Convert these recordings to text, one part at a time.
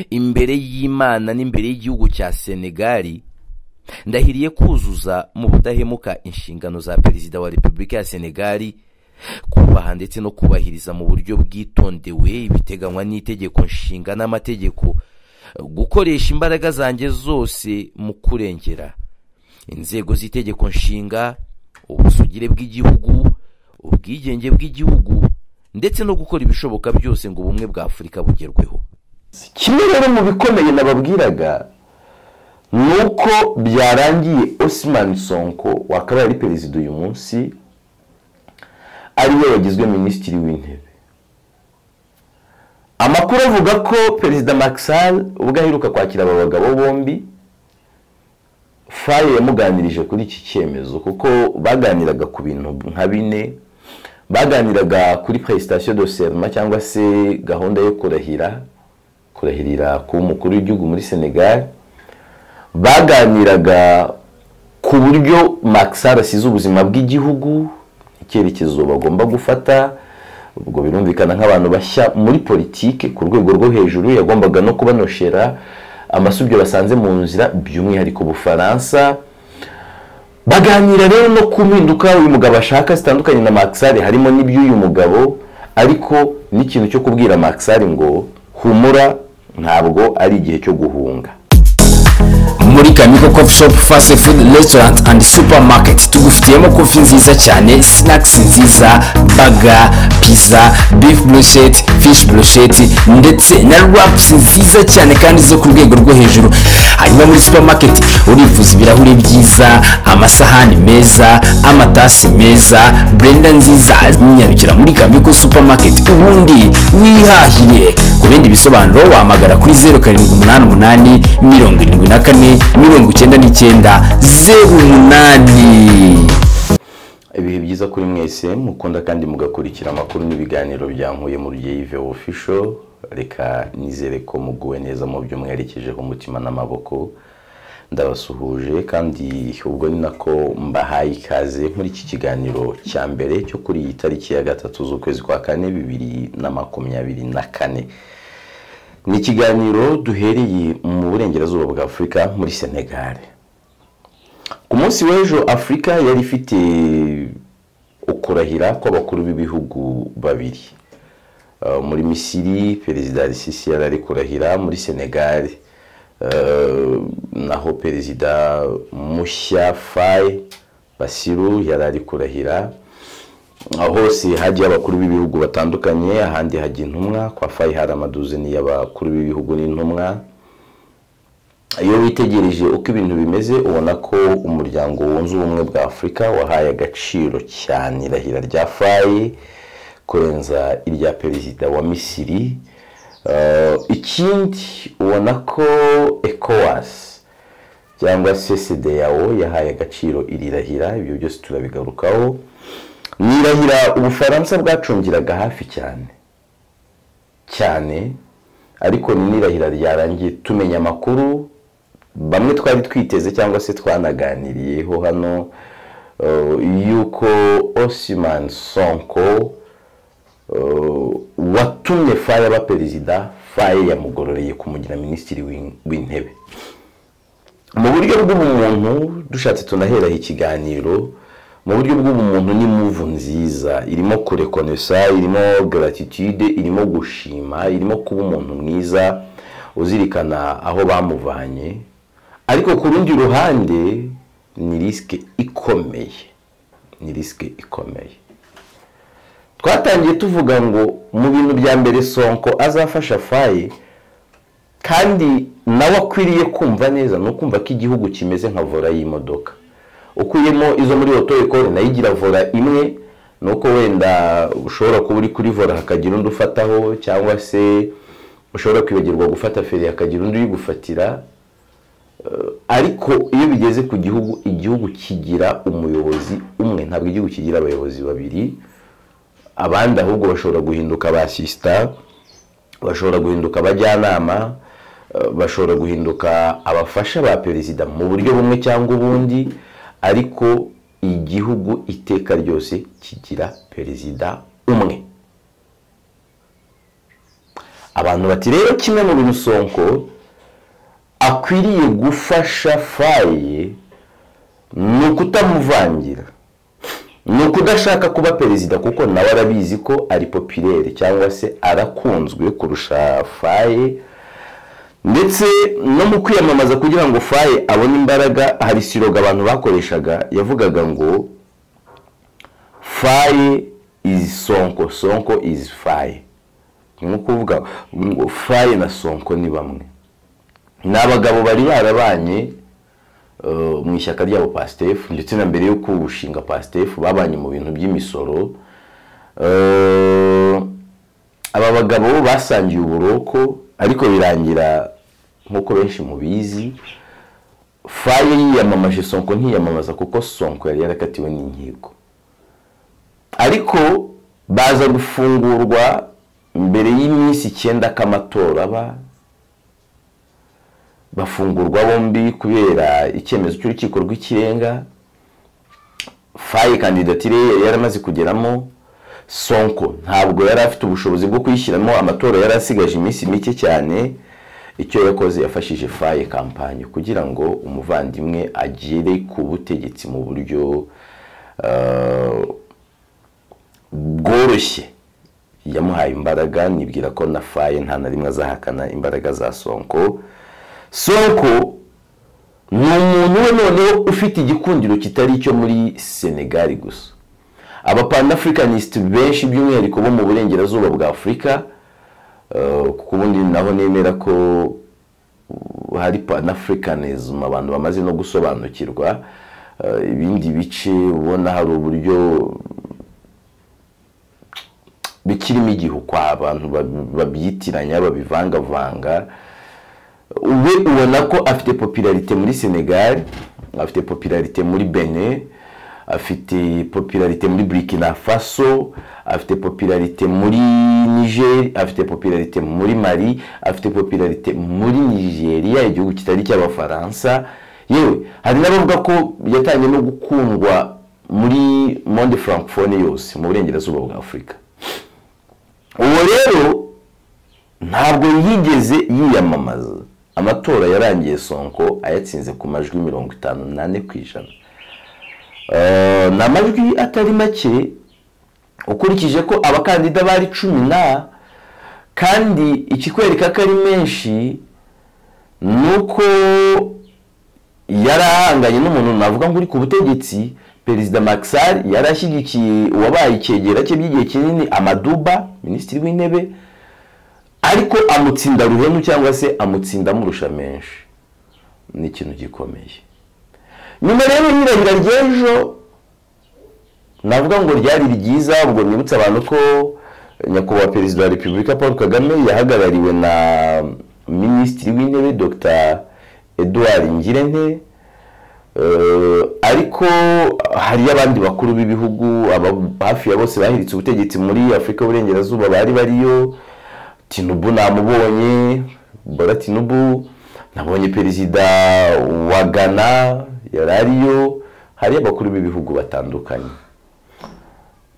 imbere y'imana n'imbere y'igihugu cya senegali ndahiriye kuzuza mu budahemuka inshingano za perezida wa repubulika ya senegali kubaha ndetse no kubahiriza mu buryo bwitondewe ibiteganywa n'itegeko nshinga n'amategeko gukoresha imbaraga zanjye zose mu kurengera inzego z'itegeko nshinga ubusugire bw'igihugu ubwigenge bw'igihugu ndetse no gukora ibishoboka byose ngo ubumwe bwa afurika bugerweho kimwe rero mu bikomeye nababwiraga ni uko byarangiye osimani sonko wakabaye ari perezida uyu munsi ariwe wagizwe minisitiri w'intebe amakuru avuga ko perezida makisari ubwo aheruka kwakira aba bagabo bombi faye yamuganirije kuri iki cyemezo kuko baganiraga ku bintu nka bine baganiraga kuri presitasiyo do serima cyangwa se gahunda yo kurahira kurahirira ku mukuru w'igihugu muri senegal baganiraga ku buryo makisari asize ubuzima bw'igihugu icyerekezo bagomba gufata ubwo birumvikana nk'abantu bashya muri politiki ku rwego rwo hejuru yagombaga no kubanoshera amasubyo basanze mu nzira by'umwihariko ubufaransa baganira rero no ku mpinduka uyu mugabo ashaka zitandukanye na makisari harimo n'iby'uyu mugabo ariko n'ikintu cyo kubwira makisari ngo humura ntabwo ari igihe cyo guhunga muri kamiko coffee shop fast food restaurant and supermarket tugufitiyemo kofi nziza cyane snacks nziza baga pizza beef brochette fish brochette ndetse na wraps nziza cyane kandi zo ku rwego rwo hejuru hanyuma muri supermarket urifuza ibirahuri byiza amasahani meza amatasi meza blender nziza nyarukira muri kamiko supermarket ubundi wihahire ku bindi bisobanuro wahamagara kuri zeru karindwi umunani umunani mirongo irindwi na kane mirongo icyenda n'icyenda zeru umunani ibihe byiza kuri mwese mukunda kandi mugakurikira amakuru n'ibiganiro byankuye mu yive ofisho reka nizere ko muguwe neza mu byo mwerekejeho umutima n'amaboko ndabasuhuje kandi ubwo ni nako mbahaye ikaze muri iki kiganiro cya mbere cyo kuri iyi tariki ya gatatu z'ukwezi kwa kane bibiri na makumyabiri na kane ni ikiganiro duhereye mu burengerazuba bwa afurika muri senegal ku munsi w'ejo afurika yari ifite ukurahira kw'abakuru b'ibihugu babiri Uh, muri misiri perezida risisi yari ari kurahira muri senegal Uh, naho perezida mushya faye basiru yari ari kurahira aho hose hagiye abakuru b'ibihugu batandukanye ahandi hajya intumwa kwa fayi hari amaduzini y'abakuru b'ibihugu n'intumwa iyo witegereje uko ibintu bimeze ubona ko umuryango wunze ubumwe bwa afurika wahaye agaciro cyane irahira rya fayi kurenza irya perezida wa misiri Uh, ikindi ubona ko ekowasi cyangwa se sedeyawo yahaye agaciro irirahira ibyo byose turabigarukaho nirahira ubufaransa bwacungiraga hafi cyane cyane ariko ni n'irahira ryarangiye tumenya amakuru bamwe twari twiteze cyangwa se twanaganiriyeho hano yuko osimani sonko watumye faye aba perezida faye yamugororeye kumugira minisitiri w'intebe mu buryo bw'ubumuntu dushatse tunaheraho ikiganiro mu buryo bw'ubumuntu ni muvu nziza irimo kurekonesa irimo garatitude irimo gushima irimo kuba umuntu mwiza uzirikana aho bamuvanye ariko ku rundi ruhande ni risike ikomeye ni risike ikomeye twatangiye tuvuga ngo mu bintu bya mbere sonko azafasha faye kandi nawe akwiriye kumva neza ni ukumva ko igihugu kimeze nka vora y'imodoka ukuyemo izo muri oto ekore nayo igira vora imwe ni uko wenda ushobora kuba uri kuri vora hakagira undi ufataho cyangwa se ushobora kwibagirwa gufata feri hakagira undi uyigufatira ariko iyo bigeze ku gihugu igihugu kigira umuyobozi umwe ntabwo igihugu kigira abayobozi babiri abandi ahubwo bashobora guhinduka ba sisita bashobora guhinduka abajyanama bashobora guhinduka abafasha ba perezida mu buryo bumwe cyangwa ubundi ariko igihugu iteka ryose kigira perezida umwe aba abantu bati rero kimwe mu bintu sonko akwiriye gufasha faye ni ukutamuvangira ni ukudashaka kuba perezida kuko nawe arabizi ko ari popirere cyangwa se arakunzwe kurusha faye ndetse no mu kwiyamamaza kugira ngo faye abone imbaraga hari siroga abantu bakoreshaga yavugaga ngo faye izi sonko sonko izi faye ni ukuvuga ngo faye na sonko ni bamwe ni abagabo bari barabanye eh, mu ishyaka ryabo pasitefu ndetse na mbere yo kuwushinga pasitefu babanye mu bintu by'imisoro Eh, aba bagabo basangiye uburoko ariko birangira nk'uko benshi mubizi faye yiyamamaje sonko ntiyamamaza kuko sonko yari yarakatiwe n'inkiko ariko baza gufungurwa mbere y'iminsi icyenda k'amatora aba bafungurwa bombi kubera icyemezo cy'urukiko rw'ikirenga faye kandidatire yari yaramaze kugeramo sonko ntabwo yari afite ubushobozi bwo kuyishyiramo amatora yari asigaje iminsi mike cyane icyo yakoze yafashije faye kampanye kugira ngo umuvandimwe agere ku butegetsi mu buryo eh, bworoshye yamuhaye imbaraga nibwira ko na faye nta na rimwe azahakana imbaraga za sonko sonko ni umuntu we noneho ufite igikundiro kitari icyo muri senegali gusa abapanafricanisiti benshi by'umwihariko bo mu burengerazuba bwa afurika eh, kuko ubundi naho nemera ko uh, hari panafricanism abantu bamaze no gusobanukirwa eh, ibindi bice ubona hari uburyo bikirimo igihe uko abantu bab- babyitiranya babivangavanga we ubona ko afite popularite muri senegal afite popularite muri benin afite popularite muri burkina faso afite popularite muri niger afite popularite muri mali afite popularite muri nigeria igihugu kitari cy'abafaransa yewe hari n'abavuga ko yatangiye no gukundwa muri monde francophone yose mu burengerazuba bwa afurika uwo rero ntabwo yigeze yiyamamaza amatora yarangiye sonko ayatsinze ku majwi mirongo itanu n'ane ku ijana Eh, ni amajwi atari make ukurikije ko abakandida bari cumi na kandi ikikwereka ko ari menshi ni uko yari ahanganye n'umuntu navuga ngo uri ku butegetsi perezida Maxar yari ashyigikiye uwabaye icyegera cye by'igihe kinini amaduba minisitiri w'intebe ariko amutsinda ruhenu cyangwa se amutsinda amurusha menshi ni ikintu gikomeye nyuma rero y'irahira ry'ejo navuga ngo ryari ryiza ubwo nibutsa abantu ko nyakubahwa perezida wa repubulika paul kagame yahagarariwe na minisitiri w'intebe dr edouard ngirente Eh, ariko hariyo abandi bakuru b'ibihugu aba- hafi ya bose bahiritse ubutegetsi muri afurika y'uburengerazuba bari bariyo tinubu namubonye bola tinubu nabonye perezida wa ghana yari ariyo hariyo abakuru b'ibihugu batandukanye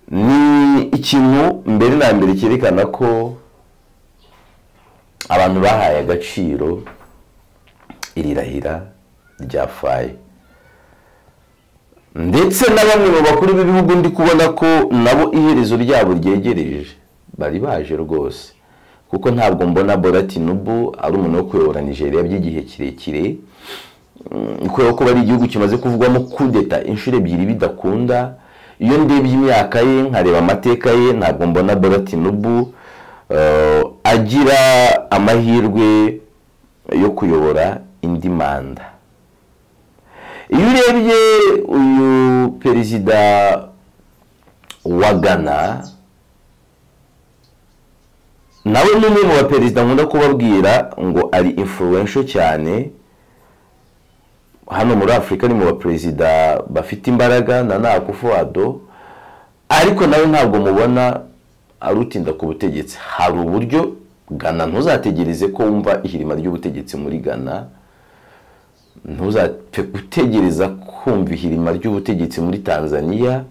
ni ikintu mbere na mbere cyerekana ko abantu bahaye agaciro iri rahira ryafaye ndetse na bamwe mu bakuru b'ibihugu ndi kubona ko nabo iherezo ryabo ryegereje bari baje rwose kuko ntabwo mbona Bola Tinubu ari umuntu wo kuyobora Nigeria by'igihe kirekire Mm, kubera ko ari igihugu kimaze kuvugwamo kudeta inshuro ebyiri bidakunda iyo ndebye imyaka ye nkareba amateka ye ntabwo mbona Bola Tinubu eh, agira amahirwe yo kuyobora indi manda iyo urebye uyu perezida wa ghana nawe ni umwe mu baperezida nkunda kubabwira ngo ari influential cyane hano muri afurika ni mu baperezida bafite imbaraga na nakufuado ariko nawe ntabwo mubona arutinda ku butegetsi hari uburyo ghana ntuzategereze ko wumva ihirima ry'ubutegetsi muri ghana ntuzapfe gutegereza kumva ihirima ry'ubutegetsi muri tanzania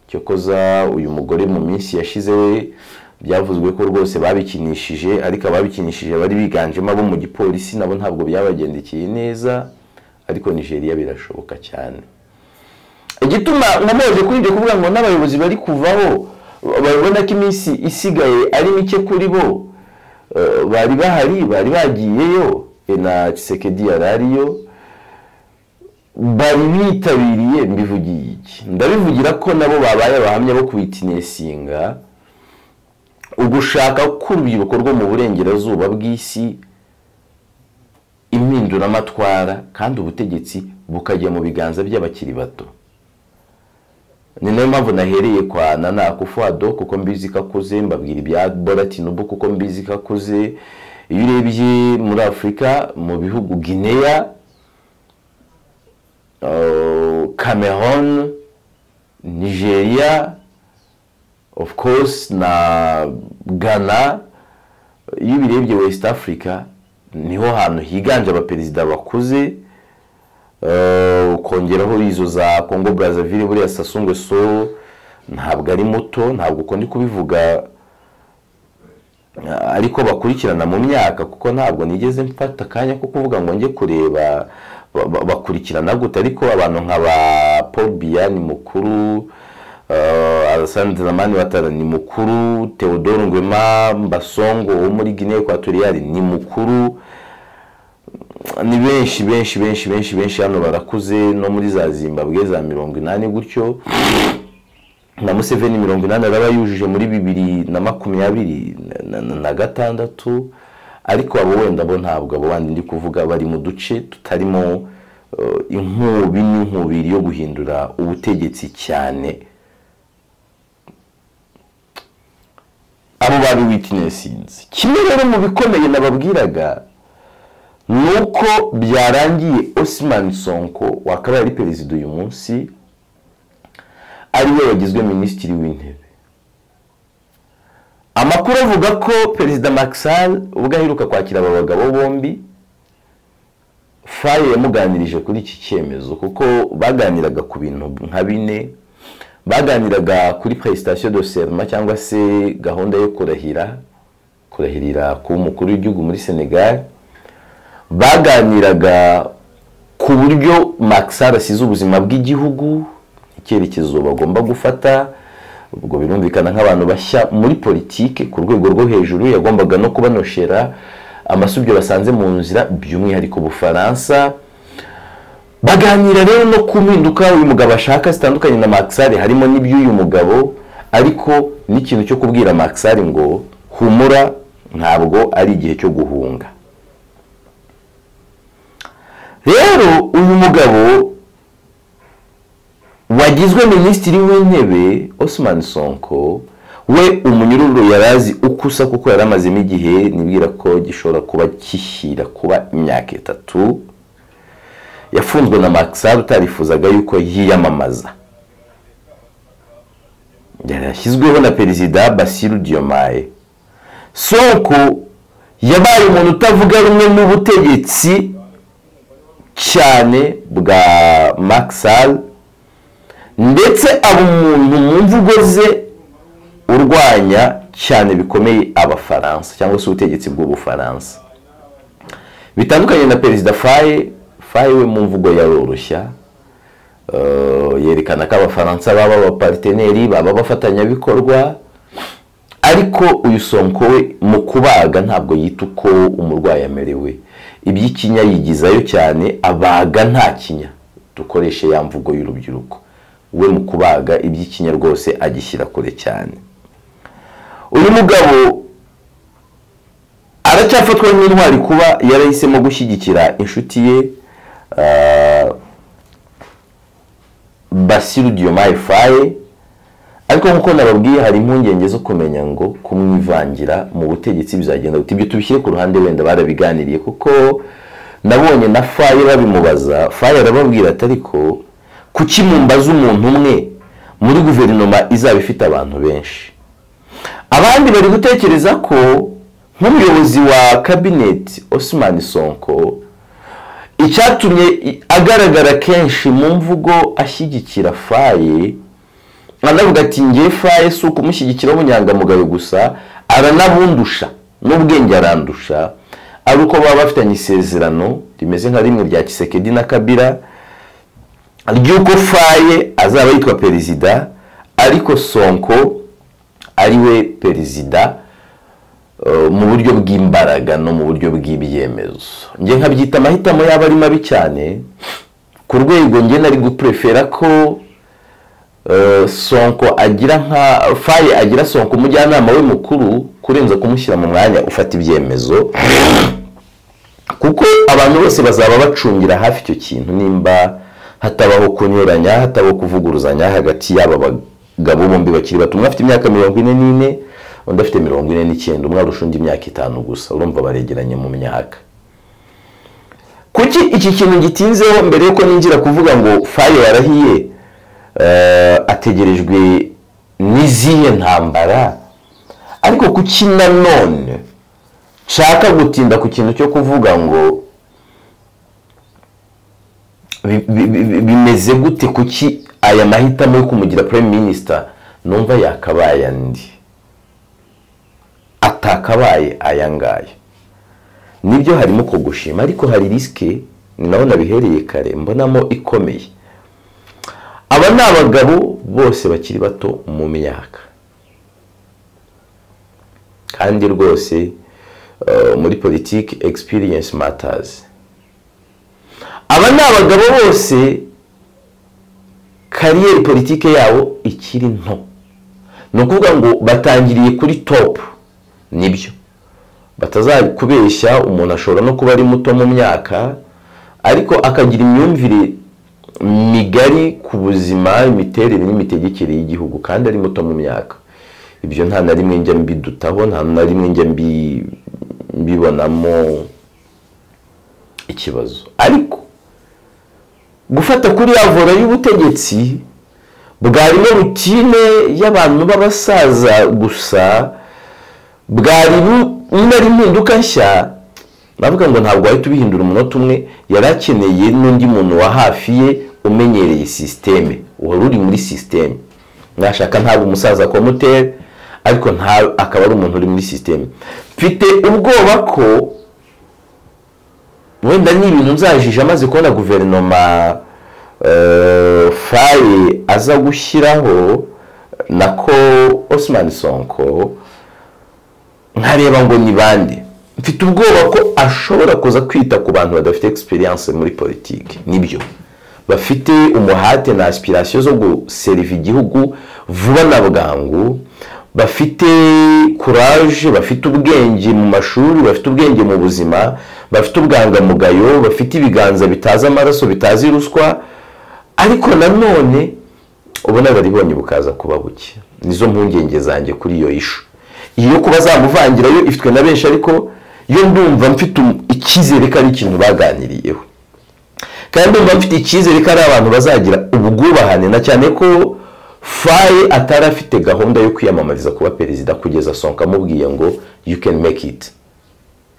cyokoza uyu mugore mu minsi yashize we byavuzwe ko rwose babikinishije ariko ababikinishije bari biganjemo abo mu gipolisi nabo ntabwo byabagendekeye neza ariko nigeria birashoboka cyane igituma nkomeje kuri ibyo kuvuga ngo n'abayobozi bari kuvaho babona ko iminsi isigaye ari mike kuri bo eh, bari bahari bari bagiyeyo eh, na kisekedi yari ariyo bari bitabiriye mbivugiye iki ndabivugira ko nabo babaye abahamya bo kubitinesinga ugushaka k'urubyiruko rwo mu burengerazuba bw'isi impinduramatwara kandi ubutegetsi bukajya mu biganza by'abakiri bato ni nayo mpamvu nahereye kwa nana kufuado kuko mbizi ko akuze mbabwira ibya bora tinubu kuko mbizi ko akuze iyo urebye muri afurika mu bihugu gineya cameroon nigeria of course na ghana iyo ubirebye west africa niho hantu higanje abaperezida bakuze Eh, ukongeraho izo za congo brazzaville buriya sasungwe so ntabwo ari muto ntabwo uko ndi kubivuga eh, ariko bakurikirana mu myaka kuko ntabwo nigeze mfata akanya ko kuvuga ngo njye kureba ba- ba- bakurikirana gute ariko abantu nka ba paul biya ni mukuru eh, alessandro zamani watara ni mukuru theodore ngwema mbasongo wo muri guinea equatoriale ni mukuru ni benshi benshi benshi benshi benshi hano barakuze no muri za zimbabwe za mirongo inani gutyo na museveni mirongo inani araba yujuje muri bibiri na makumyabiri na- na- na gatandatu ariko abo wenda bo ntabwo abo bandi ndi kuvuga bari mu duce tutarimo eh, inkubi n'inkubiri yo guhindura ubutegetsi cyane abo bari witinesinze kimwe rero mu bikomeye nababwiraga nuko byarangiye Osman Sonko wakabaye ari perezida uyu munsi ariwe wagizwe minisitiri w'intebe amakuru avuga ko perezida Maxal ubwo aheruka kwakira aba bagabo bombi Faye yamuganirije kuri iki cyemezo kuko baganiraga ku bintu nka bine baganiraga kuri prestation de serment cyangwa se gahunda yo kurahira kurahirira kuba umukuru w'igihugu muri Senegal baganiraga ku buryo Maxar asize ubuzima bw'igihugu icyerekezo bagomba gufata ubwo birumvikana nk'abantu bashya muri politike ku rwego rwo hejuru yagombaga no kubanoshera amasubyo basanze mu nzira by'umwihariko Bufaransa baganira rero no ku mpinduka uyu mugabo ashaka zitandukanye na Maxar harimo n'iby'uyu mugabo ariko n'ikintu cyo kubwira Maxar ngo humura ntabwo ari igihe cyo guhunga rero uyu mugabo wagizwe minisitiri w'intebe Osman Sonko we umunyururu yari azi uko usa kuko yari amazemo igihe nibwira ko gishobora kuba kishyira kuba imyaka itatu yafunzwe na Maxar utarifuzaga yuko yiyamamaza yarashyizweho na perezida Basiru Diomaye Sonko yabaye umuntu utavuga rumwe n'ubutegetsi cyane bwa Maxal ndetse aba umuntu mu mvugo ze urwanya cyane bikomeye abafaransa cyangwa se ubutegetsi bw'ubufaransa bitandukanye na perezida faye faye we mu mvugo yaroroshya Eh, yerekana ko abafaransa baba abapariteneri baba abafatanyabikorwa ariko uyu sonko we mu kubaga ntabwo yita uko umurwayi amerewe iby'ikinya yigizayo cyane abaga nta kinya dukoreshe ya mvugo y'urubyiruko we mu kubaga iby'ikinya rwose agishyira kure cyane uyu mugabo aracyafatwa nk'intwari kuba yarahisemo gushyigikira inshuti ye ah, basiru diyomaye faye ariko nk'uko nababwiye hari impungenge zo kumenya ngo kumwivangira mu butegetsi bizagenda gute ibyo tubishyire ku ruhande wenda barabiganiriye kuko nabonye na faye babimubaza faye arababwira ati ariko kuki mumbaza umuntu umwe muri guverinoma izaba ifite abantu benshi abandi bari gutekereza ko nk'umuyobozi wa kabineti Osman Sonko icyatumye i- agaragara kenshi mu mvugo ashyigikira faye anavuga ati ngewe faye si ukumushyigikira w'ubunyangamugayo gusa aranabundusha n'ubwenge arandusha ari uko baba bafitanye isezerano rimeze nka rimwe rya kisekedi na kabira ry'uko faye azaba yitwa perezida ariko sonko ari we perezida mu buryo bw'imbaraga no mu buryo bw'ibyemezo njye nkabyita amahitamo yaba ari mabi cyane ku rwego njye nari gupurefera ko sonko agira nka faye agira sonko umujyanama we mukuru kurenza kumushyira mu mwanya ufata ibyemezo kuko abantu bose bazaba bacungira hafi icyo kintu nimba hatabaho kunyuranya hatabaho kuvuguruzanya hagati y'aba bagabo bombi bakiri bato umwe afite imyaka mirongo ine n'ine undi afite mirongo ine n'icyenda umwe arusha undi imyaka itanu gusa urumva baregeranye mu myaka kuki iki kintu gitinzeho mbere yuko ninjira kuvuga ngo faye yarahiye ategerejwe n'izihe ntambara ariko kuki nanone nshaka gutinda ku kintu cyo kuvuga ngo bimeze gute kuki aya mahitamo yo kumugira prime minister numva yakabaye andi atakabaye aya ngaya nibyo harimo kugushima ariko hari risike ni naho nabihereye kare mbonamo ikomeye aba ni abagabo bose bakiri bato mu myaka kandi rwose muri politiki egisipiriyensi matazi aba ni abagabo bose kariyeri politiki yabo ikiri nto ni ukuvuga ngo batangiriye kuri topu nibyo batazakubeshya umuntu ashobora no kuba ari muto mu myaka ariko akagira imyumvire migari ku buzima imiterere n'imitegekere y'igihugu kandi ari muto mu myaka ibyo nta na rimwe njya mbidutaho nta na rimwe njya mbibonamo ikibazo ariko gufata kuri yavura y'ubutegetsi bwarimo rutine y'abantu b'abasaza gusa bwari ari impinduka nshya navuga ngo ntabwo wahita ubihindura umunota umwe yari akeneye n'undi muntu wa hafi ye umenyereye sisiteme wari uri muri sisiteme mwashaka ntabwo umusaza komoteri ariko akaba ari umuntu uri muri sisiteme mfite ubwoba ko wenda n'ibintu nzajije amaze kubona guverinoma faye aza gushyiraho nako Osman Sonko nkareba ngo ni bande mfite ubwoba ko ashobora kuza kwita ku bantu badafite egisperiyanse muri politiki nibyo bafite umuhate na asipirasiyo zo guseriva igihugu vuba na bwangu bafite kuraje bafite ubwenge mu mashuri bafite ubwenge mu buzima bafite ubwangamugayo bafite ibiganza bitazi amaraso bitazi ruswa ariko nanone ubona baribonye bukaza kuba buke nizo mpungenge zanjye kuri iyo ishu iyo kuba zamuvangirayo ifitwe na benshi ariko yo ndumva mfite icyizere ko ari ikintu baganiriyeho kandi ndumva mfite icyizere ko ari abantu bazagira ubwubahane na cyane ko faye atari afite gahunda yo kwiyamamariza kuba perezida kugeza sonka amubwiye ngo you can make it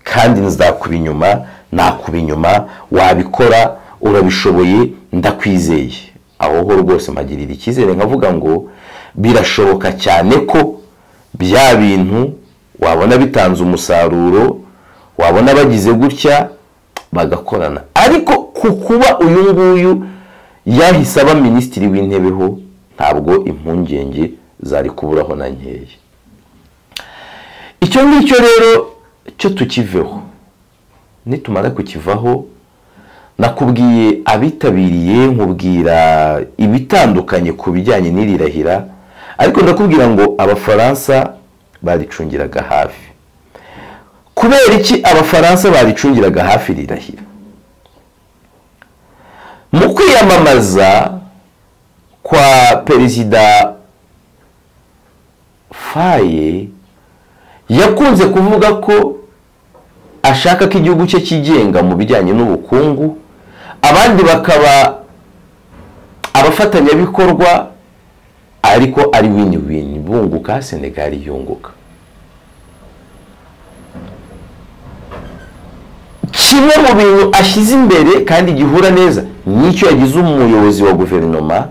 kandi nzakuba inyuma nakuba inyuma wabikora urabishoboye ndakwizeye aho ho rwose mpagirira icyizere nkavuga ngo birashoboka cyane ko bya bintu wabona bitanze umusaruro wabona bagize gutya bagakorana ariko ku kuba uyu nguyu yahise aba minisitiri w'intebeho ntabwo impungenge zari kuburaho na nkeya icyo ngicyo rero cyo tukiveho nitumara kukivaho nakubwiye abitabiriye nkubwira ibitandukanye ku bijyanye n'irirahira ariko ndakubwira ngo abafaransa baricungiraga hafi kubera iki abafaransa baricungiraga hafi rirahira mu kwiyamamaza kwa perezida faye yakunze kuvuga ko ashaka ko igihugu cye cyigenga mu bijyanye n'ubukungu abandi bakaba abafatanyabikorwa ariko ari wini wini bunguka senegali yunguka kimwe mu bintu ashyize imbere kandi gihura neza n'icyo yagize umuyobozi wa guverinoma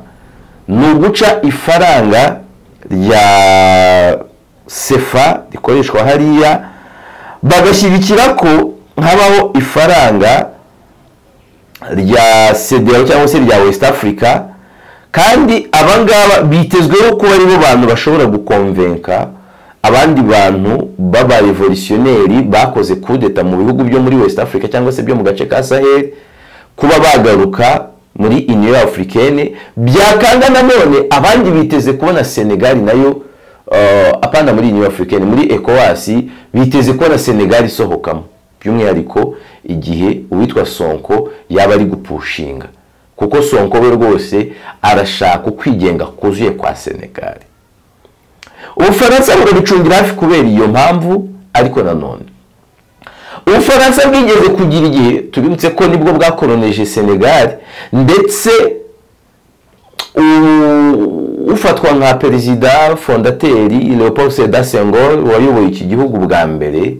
ni uguca ifaranga rya sefa rikoreshwa hariya bagashyigikira ko habaho ifaranga rya sedera cyangwa se rya west africa kandi abangaba bitezweho kuba aribo bantu bashobora gukonvenka abandi bantu b'abarevolutionneri bakoze kudeta mu bihugu byo muri west africa cyangwa se byo mu gace ka sahel kuba bagaruka muri union africaine byakanga nanone abandi biteze kubona senegal nayo apana muri union africaine muri ecowas biteze kubona senegal isohokamo by'umwihariko igihe uwitwa sonko yaba ari gupushinga kuko sonko we rwose arashaka ukwigenga kuzuye kwa senegal ubufaransa burabicumbira hafi kubera iyo mpamvu ariko nanone ubufaransa bwigeze kugira igihe tubibutse ko nibwo bwakoroneje senegal ndetse ufatwa nka perezida fondateri leopold seda sengol wayoboye iki gihugu bwa mbere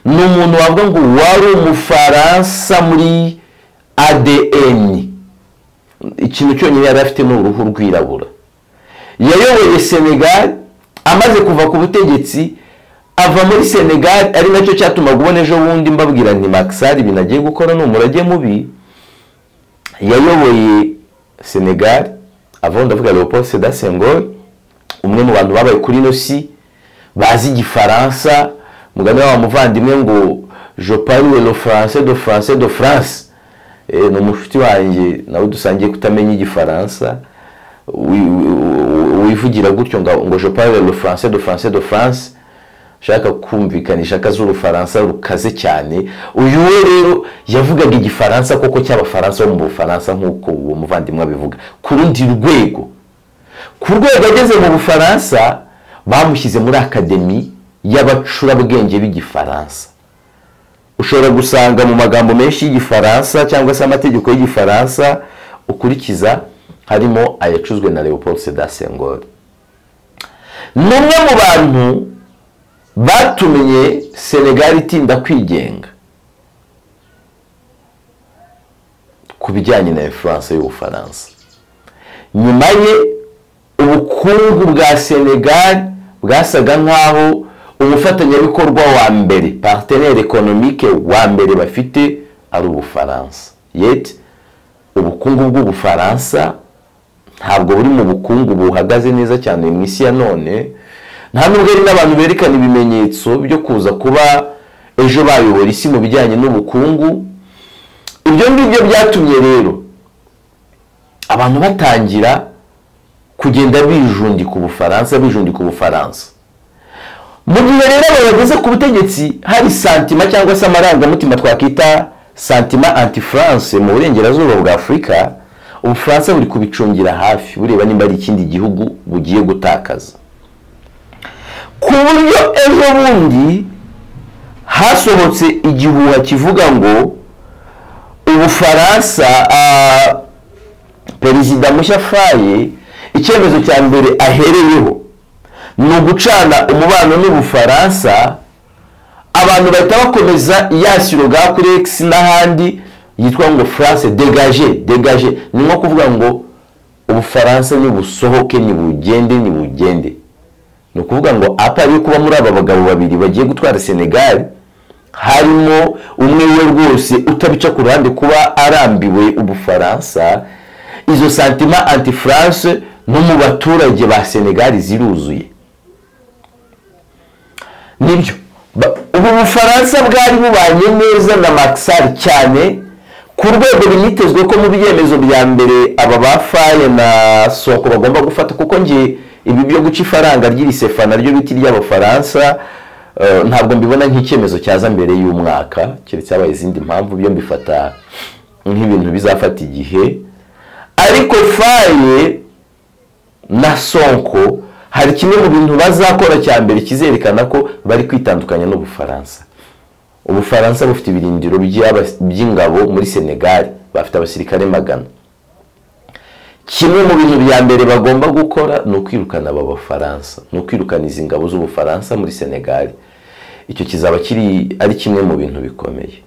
ni umuntu wavuga ngo wari umufaransa muri adn ikintu cyonyine yari afite ni uruhu rwirabura yayoboye senegal amaze kuva ku butegetsi ava muri senegali ari nacyo cyatuma ubona ejo bundi mbabwira nti makisari ibintu agiye gukora ni umurage mubi yayoboye senegali avunja ndavuga leopold seda sengol umwe mu bantu babaye kuri nosi bazi igifaransa mugani wa muvandimwe ngo jopari le france de france de france ni umushuti wanjye nawe dusangiye kutamenya igifaransa wivugira gutyo ngo jopari le france de france de france ushaka kumvikanisha akazi urufaransa rukaze cyane uyu we rero yavugaga igifaransa koko cy'abafaransa bo mu bufaransa nk'uko uwo muvandimwe abivuga ku rundi rwego ku rwego ageze mu bufaransa bamushyize muri akademi y'abacurabwenge b'igifaransa ushobora gusanga mu magambo menshi y'igifaransa cyangwa se amategeko y'igifaransa ukurikiza harimo ayacuzwe na leopold seda sengol ni umwe mu bantu batumenye senegali itinda kwigenga ku bijyanye na influence y'ubufaransa nyuma ye ubukungu bwa senegali bwasaga nk'aho umufatanyabikorwa wa mbere partenere ekonomike wa mbere bafite ari ubufaransa yet ubukungu bw'ubufaransa ntabwo buri mu bukungu buhagaze neza cyane mu isi ya none nta nubwo ari n'abantu berekana ibimenyetso byo kuza kuba ejo bayobora isi mu bijyanye n'ubukungu ibyo ngibyo byatumye rero abantu batangira kugenda bijundika ubufaransa bijundika ubufaransa mu gihe rero bayageze ku butegetsi hari santima cyangwa se amarangamutima twakwita santima anti france mu burengerazuba bwa afurika ubufaransa buri kubicungira hafi bureba nimba ari ikindi gihugu bugiye gutakaza ku buryo ejo bundi hasohotse igihuha kivuga ngo ubufaransa perezida mushya faye icyemezo cya mbere ahereyeho ni ugucana umubano n'ubufaransa abantu bahita bakomeza yasiro bwa kuregisi n'ahandi yitwa ngo france degaje degaje ni nko kuvuga ngo ubufaransa nibusohoke nibugende nibugende ni ukuvuga ngo apariye kuba muri aba bagabo babiri bagiye gutwara senegal harimo umwe we rwose utabica ku ruhande kuba arambiwe ubufaransa izo santima anti france no mu baturage ba senegal ziruzuye nibyo ubu bufaransa bwari bubanye neza na makisari cyane ku rwego binitezwe ko mu byemezo bya mbere aba bafaye na soko bagomba gufata kuko ngiye ibi byo guca ifaranga ry'irisefa naryo biti ry'abafaransa ntabwo mbibona nk'icyemezo cyaza mbere y'umwaka keretse habaye izindi mpamvu byo mbifata nk'ibintu bizafata igihe ariko faye na sonko hari kimwe mu bintu bazakora cya mbere kizerekana ko bari kwitandukanya n'ubufaransa ubufaransa bufite ibirindiro by'ingabo muri senegali bafite abasirikare magana kimwe mu bintu bya mbere bagomba gukora ni ukwirukana aba bafaransa ni ukwirukana izi ngabo z'ubufaransa muri senegali icyo kizaba kiri ari kimwe mu bintu bikomeye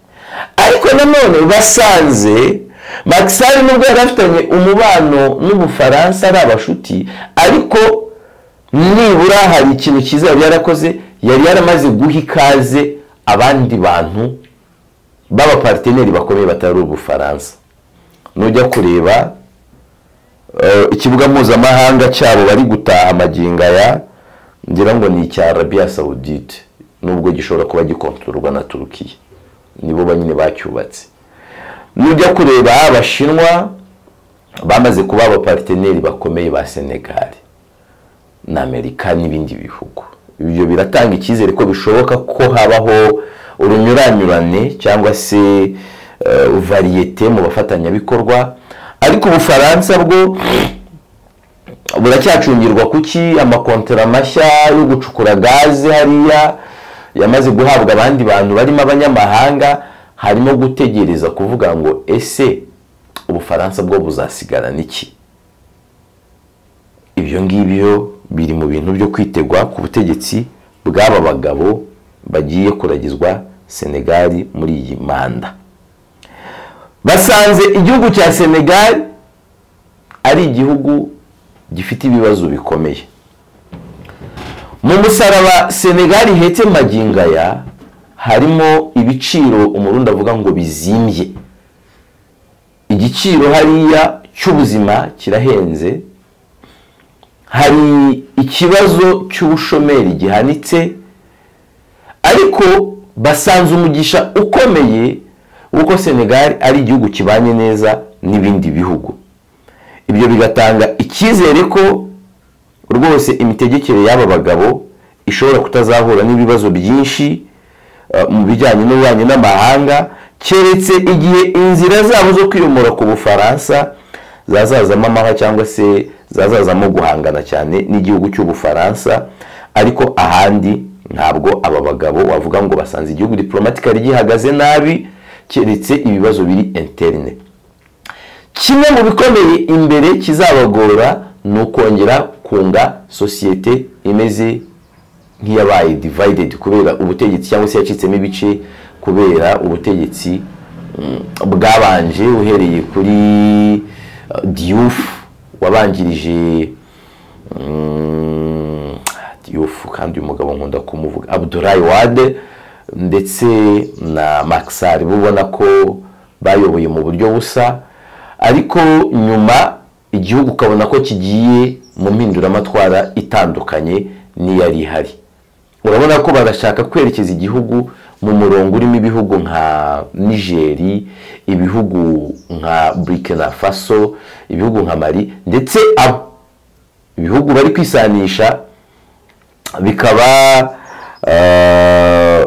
ariko nanone basanze makisari nubwo yari afitanye umubano n'ubufaransa ari abashuti ariko nibura hari ikintu cyiza yari yarakoze yari yaramaze guha ikaze abandi bantu b'abapariteneri bakomeye batari ubufaransa nujya kureba eh, ikibuga mpuzamahanga cyabo bari gutaha amagingo aya ngira ngo ni icya arabiya sawudite nubwo gishobora kuba gikontororwa na turukiya nibo banyine bacyubatse nujya kureba abashinwa bamaze kuba abapariteneri bakomeye ba senegali na amerika n'ibindi bihugu ibyo biratanga icyizere ko bishoboka ko habaho urunyuranyurane cyangwa se eh, variyete mu bafatanyabikorwa ariko ubufaransa bwo buracyacungirwa kuki amakontera mashya yo gucukura gaze hariya yamaze guhabwa abandi bantu barimo abanyamahanga harimo gutegereza kuvuga ngo ese ubufaransa bwo buzasigarana iki ibyo ngibyo biri mu bintu byo kwitegwa ku butegetsi bw'aba bagabo bagiye kuragizwa senegali muri iyi manda basanze igihugu cya senegali ari igihugu gifite ibibazo bikomeye mu musaraba senegali ihetse magingo aya harimo ibiciro umurundi avuga ngo bizimbye igiciro hariya cy'ubuzima kirahenze hari ikibazo cy'ubushomeri gihanitse ariko basanze umugisha ukomeye w'uko senegali ari igihugu kibanye neza n'ibindi bihugu ibyo bigatanga icyizere ko rwose imitegekere y'aba bagabo ishobora kutazahura n'ibibazo byinshi eh, mu bijyanye n'ububanyi n'amahanga keretse igihe inzira zabo zo kwiyomora ku bufaransa zazazamo amahwa cyangwa se zazazamo guhangana cyane n'igihugu cy'ubufaransa ariko ahandi ntabwo aba bagabo wavuga ngo basanze igihugu diporomatikari gihagaze nabi keretse ibibazo biri interine kimwe mu bikomeye imbere kizabagora ni ukongera kunga sosiyete imeze nk'iyabaye divided kubera ubutegetsi cyangwa se yacitsemo ibice kubera ubutegetsi mm, bwabanje uhereye kuri uh, diyufu wabanjirije yufu kandi uyu mugabo nkunda kumuvuga abudurayi wade ndetse na makisari ubona ko bayoboye mu buryo busa ariko nyuma igihugu ukabona ko kigiye mu mpinduramatwara itandukanye n'iyari ihari urabona ko barashaka kwerekeza igihugu mu murongo urimo ibihugu nka nigeri ibihugu nka burikina faso ibihugu nka mari ndetse abo ibihugu bari kwisanisha bikaba eh,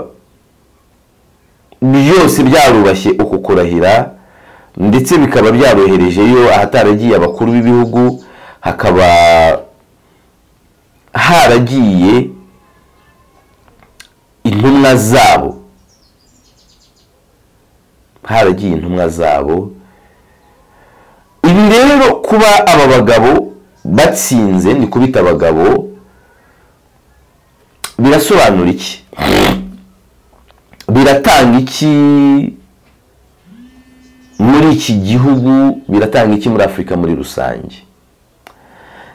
byose byarubashye uku kurahira ndetse bikaba byaroroherejeyo ahataragiye abakuru b'ibihugu hakaba haragiye intumwa zabo haragiye intumwa zabo ibi rero kuba aba bagabo batsinze ni kubita abagabo birasobanura iki biratanga iki muri iki gihugu biratanga iki muri afurika muri rusange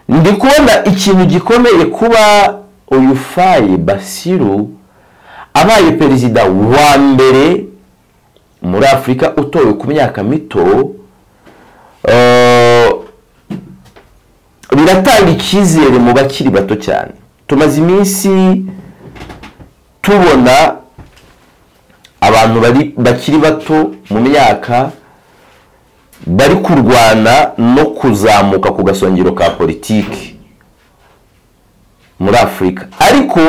ndi kubona ikintu gikomeye kuba uyu faye basiru abaye perezida wa mbere muri afurika utowe ku myaka mito eh, biratanga icyizere mu bakiri bato cyane tumaze iminsi tubona abantu bari- bakiri bato mu myaka bari kurwana no kuzamuka ku gasongero ka politiki muri afurika ariko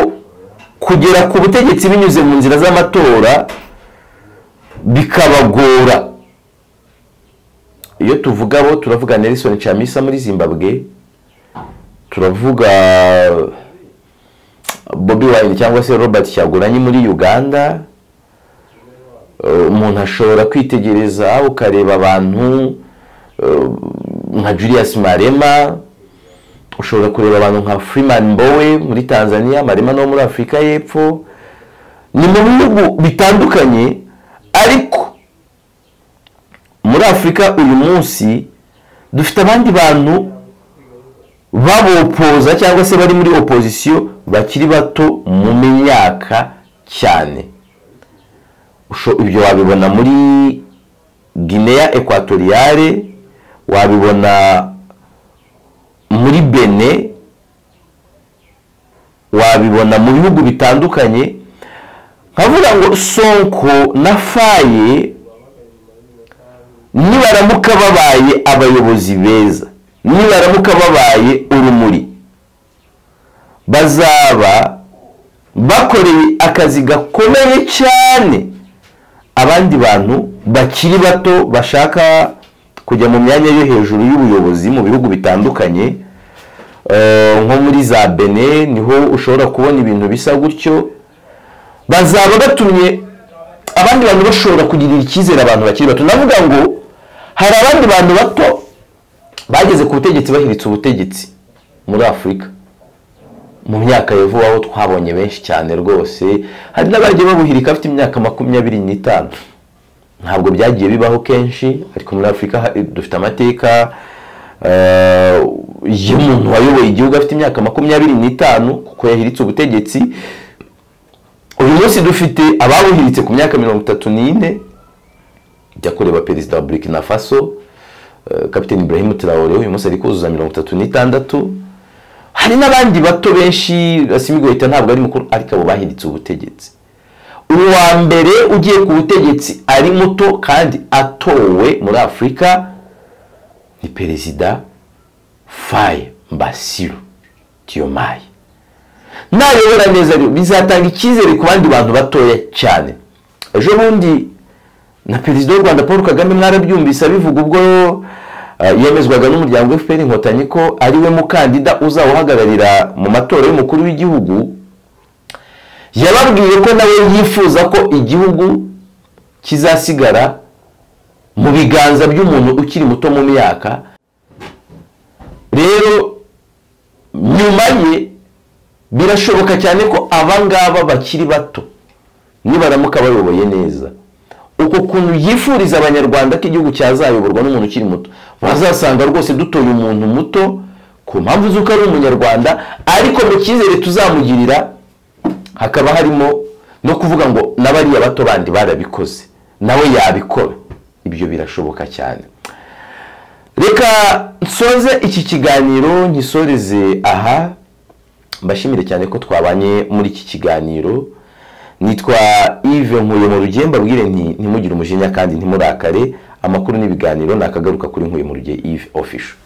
kugera ku butegetsi binyuze mu nzira z'amatora bikabagora iyo tuvuga abo turavuga nelson chamisa muri zimbabwe turavuga bobi wine cyangwa se robert cyaguranyi muri uganda Eh, umuntu ashobora kwitegereza ukareba abantu eh, nka julius marema ushobora kureba abantu nka Freeman Mbowe muri Tanzania marema no muri Afurika y'Epfo ni mu bihugu bitandukanye ariko muri Afurika uyu munsi dufite abandi bantu babopoza cyangwa se bari muri opozisiyo bakiri bato mu myaka cyane Usho- ibyo wabibona muri guinea ekwatoriyale wabibona muri bene wabibona mu bihugu bitandukanye nkavuga ngo sonko na faye nibaramuka babaye abayobozi beza nibaramuka babaye urumuri bazaba bakoreye akazi gakomeye cyane abandi bantu bakiri bato bashaka kujya mu myanya yo hejuru y'ubuyobozi mu bihugu bitandukanye Eh, nko muri za bene niho ushobora kubona ibintu bisa gutyo bazaba batumye abandi bantu bashobora kugirira icyizere abantu bakiri bato ndavuga ngo hari abandi bantu bato bageze ku butegetsi bahiritse ubutegetsi muri afurika mu myaka ya vuba aho twabonye benshi cyane rwose hari n'abagiye babuhirika bafite imyaka makumyabiri n'itanu ntabwo byagiye bibaho kenshi ariko muri afurika ha- dufite amateka eh, y'umuntu wayoboye igihugu afite imyaka makumyabiri n'itanu kuko yahiritse ubutegetsi uyu munsi dufite ababuhiritse ku myaka mirongo itatu n'ine jya kureba perezida wa burkina faso eh, kapiteni ibrahim traore uyu munsi ari kuzuza mirongo itatu n'itandatu hari n'abandi bato benshi asimigoyita ntabwo ari mukuru ariko abo bahiritse ubutegetsi uyu wa mbere ugiye ku butegetsi ari muto kandi atowe muri afurika ni perezida faye mbasiru tiyomaye nayobora neza rero bizatanga icyizere ku bandi bantu batoya cyane ejo bundi na perezida w'u rwanda paul kagame mwarabyumvise abivuga ubwo eh, yemezwaga n'umuryango fpr inkotanyi ko ari we mukandida uzawuhagararira mu matora y'umukuru w'igihugu yababwiye ko nawe yifuza ko igihugu kizasigara mu biganza by'umuntu ukiri muto mu myaka rero nyuma ye birashoboka cyane ko aba ngaba bakiri bato nibaramuka bayoboye neza uko kuntu yifuriza abanyarwanda ko igihugu cyazayoborwa n'umuntu ukiri muto bazasanga rwose dutoye umuntu muto ku mpamvu z'uko ari umunyarwanda ariko mu cyizere tuzamugirira hakaba harimo no kuvuga ngo n'abariya bato bandi barabikoze nawe yabikora ibyo birashoboka cyane reka nsoze iki kiganiro nkisoreze aha mbashimire cyane ko twabanye muri iki kiganiro nitwa Yves Nkuye mu rugemba bwire nti ntimugire umujinya kandi ntimurakare amakuru n'ibiganiro nakagaruka kuri Nkuye mu ruge Yves official